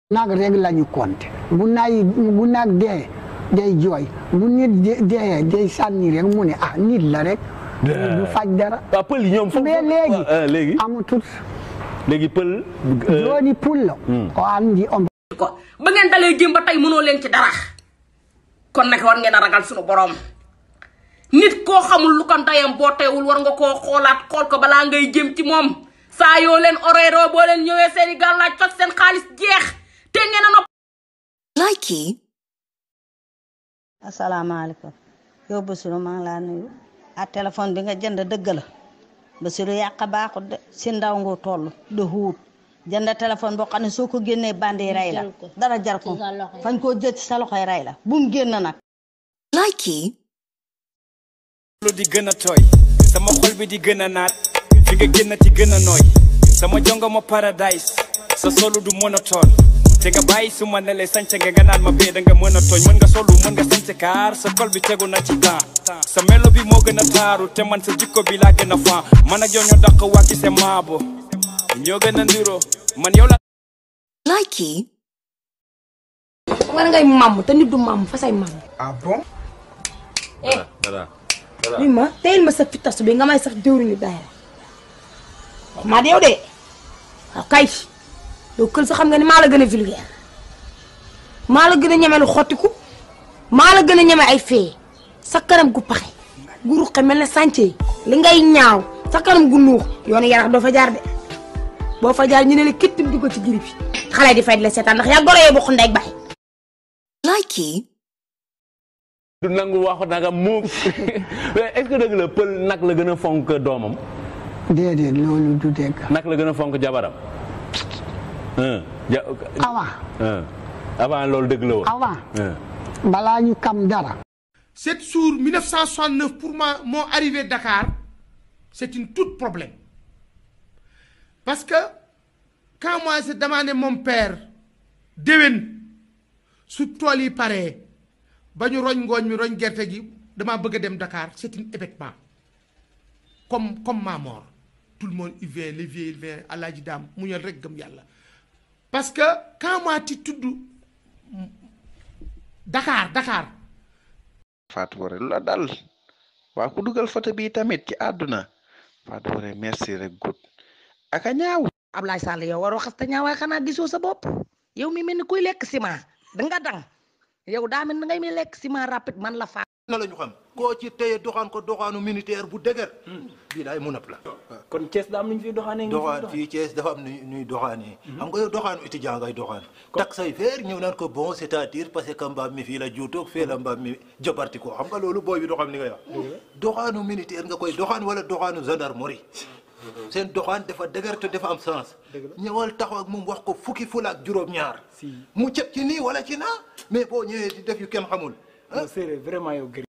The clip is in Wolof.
nag rek la ñu compter bu nay bu nag dee day jooy bu nit dee day sànni rek mu ne ah nit la rek du faj dara waaw pël yi ñoom foofu mais léegi léegi amatut léegi pël jooni pullo o andi on ko ba ngeen dalee jéem ba tey mënoo leen ci dara kon nag war ngeen a ragal suñu borom nit koo xamul lu ko ndeyam boo teewul war nga koo xoolaat xool ko balaa ngay jëm ci moom saa yoo leen oreeroo boo leen ñëwee seeni gàllaaj toj seen xaalis jeex te ngeen a nopp Likey. asalaamaaleykum yow Bassirou maa ngi laa nuyu ah téléphone bi nga jënd dëgg la Bassirou yàq baaxut de si ndaw nga toll de xuut jënd téléphone boo xam ne soo ko génnee bandi rey la dara jar ko fañ koo jël ci sa loxoy rey la bu mu génn nag Likey. lu di gën a tooy sama xol bi di gën a naat fi nga génn ci gën a nooy sama jongo ma paradise sa solu du monotone te nga bàyyi su ma ne lay sañse nga nga naan ma bee da nga mën a tooñ mën nga solu mën nga sañse kaar sa kol bi tegu na ci temps sa melo bi moo gën a taaru te man sa jikko bi laa gën a fan man ak yow ñoo dàq waa ci sa maabo ñoo gën a ndiro man yow la Likey. war ngay màmm te nit du màmm fa say màmm ah bon dara li ma teyil ma sa fitas bi nga may sax jëwriñu daayira wax maa yow de waaw kay yow kël sa xam nga ni maa la gën a vulgaire maa la gën a ñeme lu xottiku maa la gën a ñeme ay fee sa kanam gu paxe gu ruqe mel ne sànce yi li ngay ñaaw sa kanam gu nuux yoonu yarax doo fa jaar de boo fa jaar ñu ne la kittim dugg ci girib bi xale di fay di la seetaan ndax yaa gore yee bokk ndey bay Likey. du nangu waxu nagam mu mais est-ce que dëgg la pël nag la gën a fonk doomam déedéet loolu du dégg nag la gën a fonk jabaram un ja awa un avant loolu dëgg la woon awa un balaa ñu kam dara 7 jours 1969 pour moi mon arrivée Dakar c'est une toute problème parce que quand moi j'ai demandé mon père déwén su tool yi paree ba ñu roñ ngooñ mi roñ gerte gi damaa bëgg a dem Dakar c'est un événement comme comme ma mort tout le monde il vient les vieux il vient Alaaji Daam mu ñal rek gëm yàlla parce que quand moi ti tudd Dakar Dakar Fatou Waré lu la dal waa ku dugal photo bi tamit ci àdduna Fatou Waré merci rek gut aka ñaaw Ablaye Sall yow waroo xas te ñaawaay xanaa gisoo sa bopp yow mi mel ni kuy lekk ciment danga dang yow daa mel ni ngay mi lekk ciment rapide man la faa na la ñu xam koo ci téye doxaan ko doxaanu militaire bu dëgër bii daay mun a la kon Thiès daa am lu ñu fiy doxaanee ngi doxaan fii Thiès dafa am nu ñuy doxaanee xam nga yow doxaanu étudiant ngay doxaan tak say feer ñëw naan ko bon c'est-à-dire parce que mbaam mi fii la juutoog fee la mbaam mi jabarti ko xam nga loolu booy bi doxam ni nga wax doxaanu militaire nga koy doxaan wala doxaanu gendarmerie seen doxaan dafa dëgër te dafa am sens ñëwal taxaw ak moom wax ko fukki fula ak juróom-ñaar mu cëb ci nii wala ci naa mais boo ñëwee di def yu kenn xamul séeréer vraiment yow